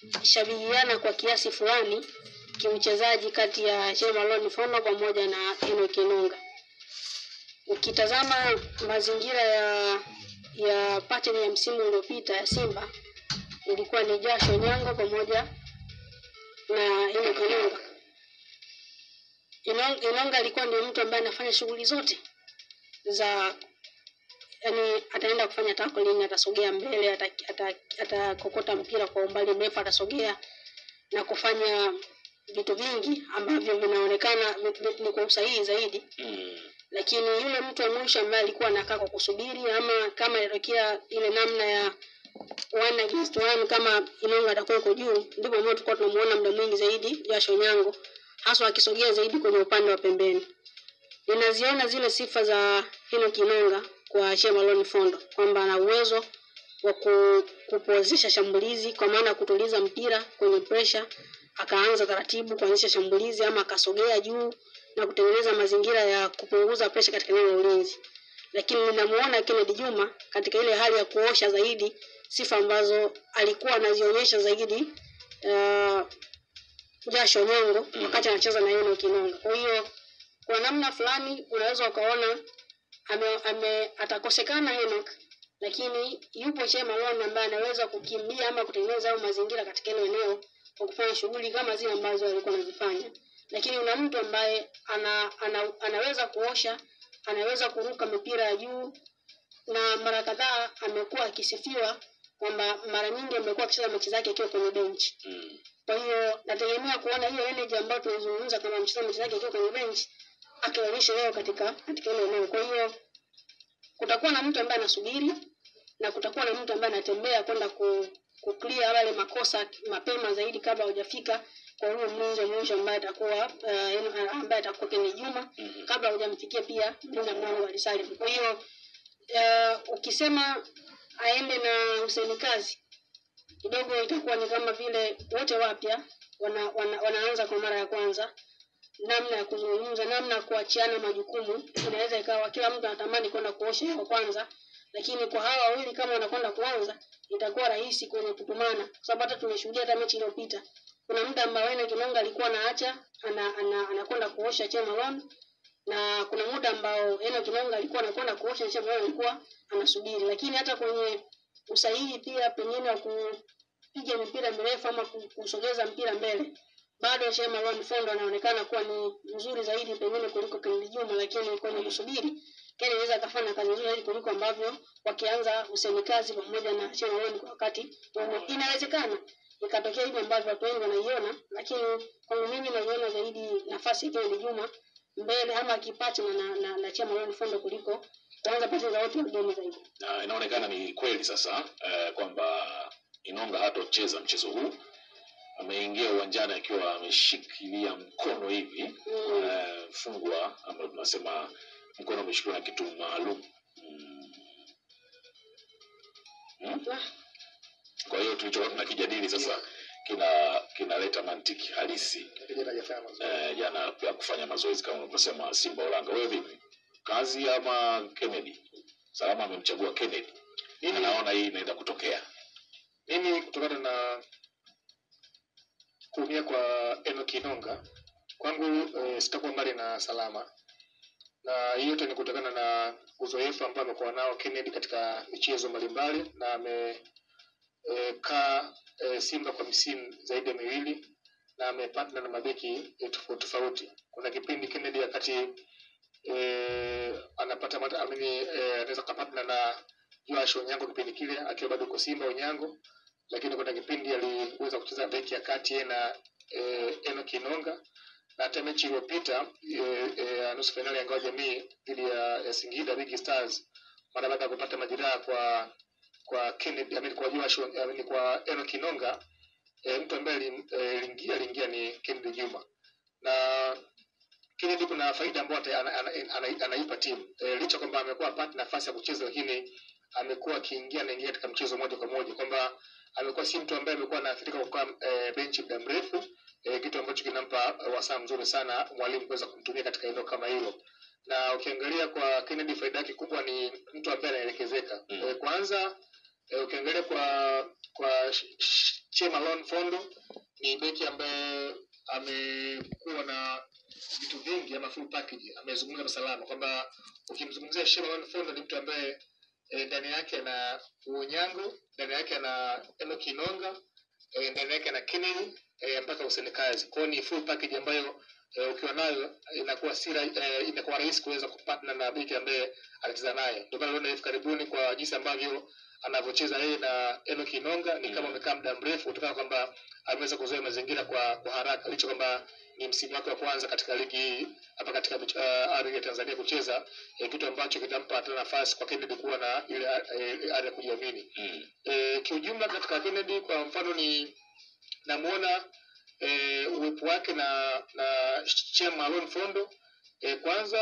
inashabihiana kwa kiasi fulani kiuchezaji kati ya Shea Malone Fondo pamoja na Enock Enonga. Ukitazama mazingira ya ya pattern ya msimu uliopita ya Simba ilikuwa ni Jasho Nyango pamoja na Enock Enonga. Enong- Enonga alikuwa ndio mtu ambaye anafanya shughuli zote za yani, ataenda kufanya tackling, atasogea mbele, atakokota ata, ata atakokota mpira kwa umbali mrefu, atasogea na kufanya vitu vingi ambavyo vinaonekana vi- vi- ni kwa usahihi zaidi Mm. lakini yule mtu wa mwisho ambaye alikuwa anakaa kwa kusubiri ama kama ilitokea ile namna ya one against one kama Inonga atakuwa yuko juu, ndipo ambao tulikuwa tunamuona muda mwingi zaidi Josh Onyango, haswa akisogea zaidi kwenye upande wa pembeni. Ninaziona zile sifa za Enock Inonga kwa Shea Malone Fondo kwamba ana uwezo wa ku, kupozesha shambulizi kwa maana ya kutuliza mpira kwenye pressure, akaanza taratibu kuanzisha shambulizi ama akasogea juu na kutengeneza mazingira ya kupunguza pressure katika eneo la ulinzi. Lakini ninamuona Kennedy Juma katika ile hali ya kuosha zaidi sifa ambazo alikuwa anazionyesha zaidi uh, Jasho Nyongo wakati anacheza na Enock Inonga. Kwa hiyo kwa namna fulani unaweza ukaona ame, ame atakosekana Enock lakini yupo Shea Malone ambaye anaweza kukimbia ama kutengeneza hayo mazingira katika ile eneo kwa kufanya shughuli kama zile ambazo alikuwa anazifanya. Lakini una mtu ambaye ana, ana, anaweza kuosha, anaweza kuruka mipira ya juu na mara kadhaa amekuwa akisifiwa kwamba mara nyingi amekuwa akicheza mechi zake akiwa kwenye bench. Mm. Kwa hiyo nategemea kuona hiyo energy ambayo tunazungumza kama mchezaji mechi zake akiwa kwenye bench akionyesha leo katika katika ile eneo. Kwa hiyo kutakuwa na mtu ambaye anasubiri na kutakuwa na mtu ambaye anatembea kwenda ku, ku clear wale makosa mapema zaidi kabla hujafika kwa huyo mlinzi wa mwisho ambaye atakuwa uh, ambaye atakuwa Kennedy Juma Mhm. kabla hujamfikia pia mlinda mlango wa Salim. Kwa hiyo uh, ukisema aende na Hussein Kazi kidogo itakuwa ni kama vile wote wapya wana, wana, wanaanza kwa mara ya kwanza namna ya kuzungumza, namna ya kuachiana majukumu. Inaweza ikawa kila mtu anatamani kwenda kuosha kwa kwanza, lakini kwa hawa wawili kama wanakwenda kuanza itakuwa rahisi kwenye kutumana, kwa sababu hata tumeshuhudia hata mechi iliyopita kuna muda ambao Enock Kinonga alikuwa anaacha ana, ana, anakwenda kuosha Che Malone na kuna muda ambao Enock Kinonga alikuwa anakwenda kuosha Che Malone alikuwa anasubiri, lakini hata kwenye usahihi pia pengine wa kupiga mipira mirefu ama ku- kusogeza mpira mbele bado Shea Malone Fondo anaonekana kuwa ni mzuri zaidi pengine kuliko Kennedy Juma, lakini kwenye kusubiri Kennedy anaweza akafanya kazi nzuri zaidi kuliko ambavyo wakianza Hussein Kazi pamoja na Shea Malone kwa wakati mmoja. Inawezekana ikatokea hivi ambavyo watu wengi wanaiona, lakini kwangu mimi naiona zaidi nafasi ya Kennedy Juma mbele ama akipacha na, na, na, na Shea Malone Fondo kuliko kuanza pasi za wote wageni zaidi. na inaonekana ni kweli sasa eh, kwamba Inonga hatocheza mchezo huu. Ameingia uwanjani akiwa ameshikilia mkono hivi Mm. eh, fungwa ambayo tunasema mkono umeshikiliwa na kitu maalum mm. Mm? Ah, Kwa hiyo tulichokuwa tunakijadili sasa kina kinaleta mantiki halisi Kijana hajafanya mazuri. eh, jana ya kufanya mazoezi kama unavyosema Simba Ulanga. Wewe vipi, kazi ama Kennedy? Salama amemchagua Kennedy, Mimi- anaona hii inaenda kutokea. mimi kutokana na kuumia kwa Enock Inonga kwangu e, sitakuwa mbali na salama, na hii yote ni kutokana na uzoefu ambao amekuwa nao Kennedy katika michezo mbalimbali na amekaa e, Simba kwa misimu zaidi ya miwili na amepatana na mabeki e, tofauti tofauti. Kuna kipindi Kennedy wakati e, anapata mata, amini, e, anaweza kapatana na Joash Onyango kipindi kile akiwa bado uko Simba Onyango, lakini kuna kipindi aliweza kucheza beki ya kati yeye na e, Enock Inonga na hata mechi iliyopita e, e, nusu fainali ya ngao ya jamii dhidi ya, ya Singida Big Stars mara baada ya kupata majeraha kwa kwa Kennedy amini kwa Joash amini kwa Enock Inonga e, mtu ambaye ali- eh, aliingia aliingia ni Kennedy Juma na Kennedy kuna faida ambayo ata- ana- ana- ana- anaipa timu e, licha kwamba amekuwa apati nafasi ya kucheza lakini amekuwa akiingia anaingia katika mchezo moja kwa moja kwamba amekuwa si mtu ambaye amekuwa anaathirika kwa kukaa e, benchi muda mrefu e, kitu ambacho kinampa eh, wasaa mzuri sana mwalimu kuweza kumtumia katika eneo kama hilo na ukiangalia kwa Kennedy faida yake kubwa ni mtu ambaye anaelekezeka Mm. e, kwanza e, ukiangalia kwa kwa sh- sh- Chemalon Fondo ni beki ambaye amekuwa na vitu vingi ama full package. Amezungumza na salama kwamba ukimzungumzia Chemalon Fondo ni mtu ambaye eh, ndani yake ana Uonyango, ndani yake ana Enoch Inonga, eh, ndani yake ana Kennedy eh, mpaka usenekazi. Kwa hiyo ni full package ambayo eh, ukiwa nayo inakuwa si ra- eh, inakuwa rahisi kuweza kupatana na beki ambaye anacheza naye. Ndio maana unaona hivi karibuni kwa jinsi ambavyo anavyocheza yeye na Enoch Inonga ni kama Mm. amekaa muda mrefu kutokana kwamba ameweza kuzoea mazingira kwa, kwa haraka licha kwamba ni msimu wake wa kwanza katika ligi hii hapa katika uh, ardhi ya Tanzania kucheza eh, kitu ambacho kitampa hata nafasi kwa Kennedy kuwa na ile eh, ari ya kujiamini. Mm. E, kiujumla katika Kennedy kwa mfano ni namuona e, uwepo wake na na Chema Malone Fondo e, kwanza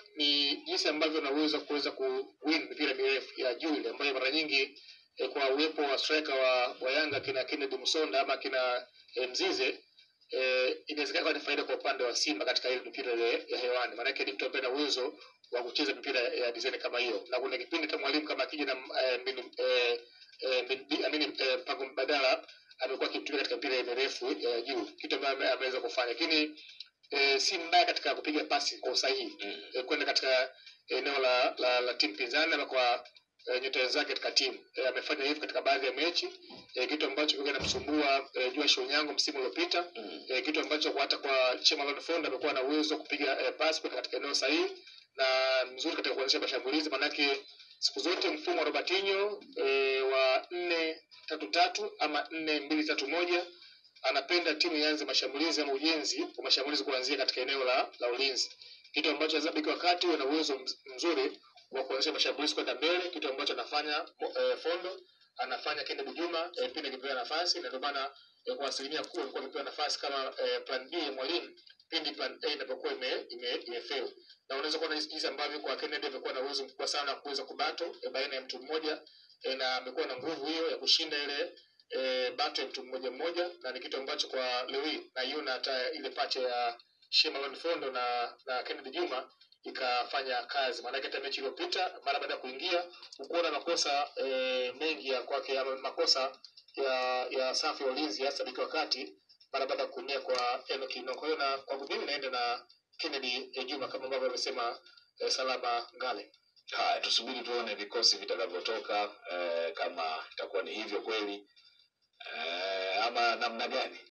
ni jinsi ambavyo anaweza kuweza kuwin mipira mirefu ya juu ile ambayo mara nyingi e, kwa uwepo wa striker wa, wa Yanga kina Kennedy Musonda ama kina e, Mzize eh, inawezekana kuwa ni faida kwa upande wa Simba katika ile mipira ile ya hewani. Maanake ni mtu ambaye ana uwezo wa kucheza mipira ya design kama hiyo, na kuna kipindi hata mwalimu kama akija na eh, mbinu eh, eh, mbinu- amini eh, mpango mbadala amekuwa akimtumia katika mipira mirefu ya juu, kitu ambayo ame- ameweza kufanya, lakini eh, si mbaya katika kupiga pasi kwa usahihi Mm. eh, kwenda katika eneo la, la, la timu pinzani ama kwa eh, nyota wenzake katika timu eh, amefanya hivyo katika baadhi ya mechi eh, kitu ambacho kilikuwa kinamsumbua eh, Joash Onyango msimu uliopita Mm. eh, kitu ambacho kwa hata kwa Chemalon Fond amekuwa na uwezo wa kupiga eh, pasi kwenda katika eneo sahihi na mzuri katika kuanzisha mashambulizi, manake siku zote mfumo wa Robertinho eh, wa nne tatu tatu ama nne mbili tatu moja anapenda timu ianze mashambulizi ama ujenzi wa mashambulizi kuanzia katika eneo la, la ulinzi, kitu ambacho lazima beki wakati uwe na uwezo mz- mzuri wa kuanzisha mashambulizi kwenda mbele, kitu ambacho anafanya eh, Fondo anafanya Kennedy Juma eh, pindi akipewa nafasi, na ndio maana eh, kwa asilimia kubwa alikuwa akipewa nafasi kama eh, plan B ya mwalimu pindi plan A inapokuwa ime, ime, imefail. Na unaweza kuona jinsi jinsi ambavyo kwa Kennedy amekuwa na uwezo mkubwa sana wa kuweza kubato eh, baina ya mtu mmoja eh, na amekuwa na nguvu hiyo ya kushinda ile eh, bato ya mtu mmoja mmoja, na ni kitu ambacho kwa leo hii naiona hata ile pacha ya Shemalon Fondo na na Kennedy Juma ikafanya kazi. Maanake hata mechi iliyopita mara baada ya kuingia ukuona makosa eh, mengi ya kwake ama makosa ya ya safu ya ulinzi hasa beki wa kati mara baada ya kuumia kwa Enoch Inongo. Kwa hiyo na kwangu mimi naenda na Kennedy eh, Juma kama ambavyo amesema eh, Salama Ngale. Haya, tusubiri tuone vikosi vitakavyotoka, eh, kama itakuwa ni hivyo kweli eh, ama namna gani.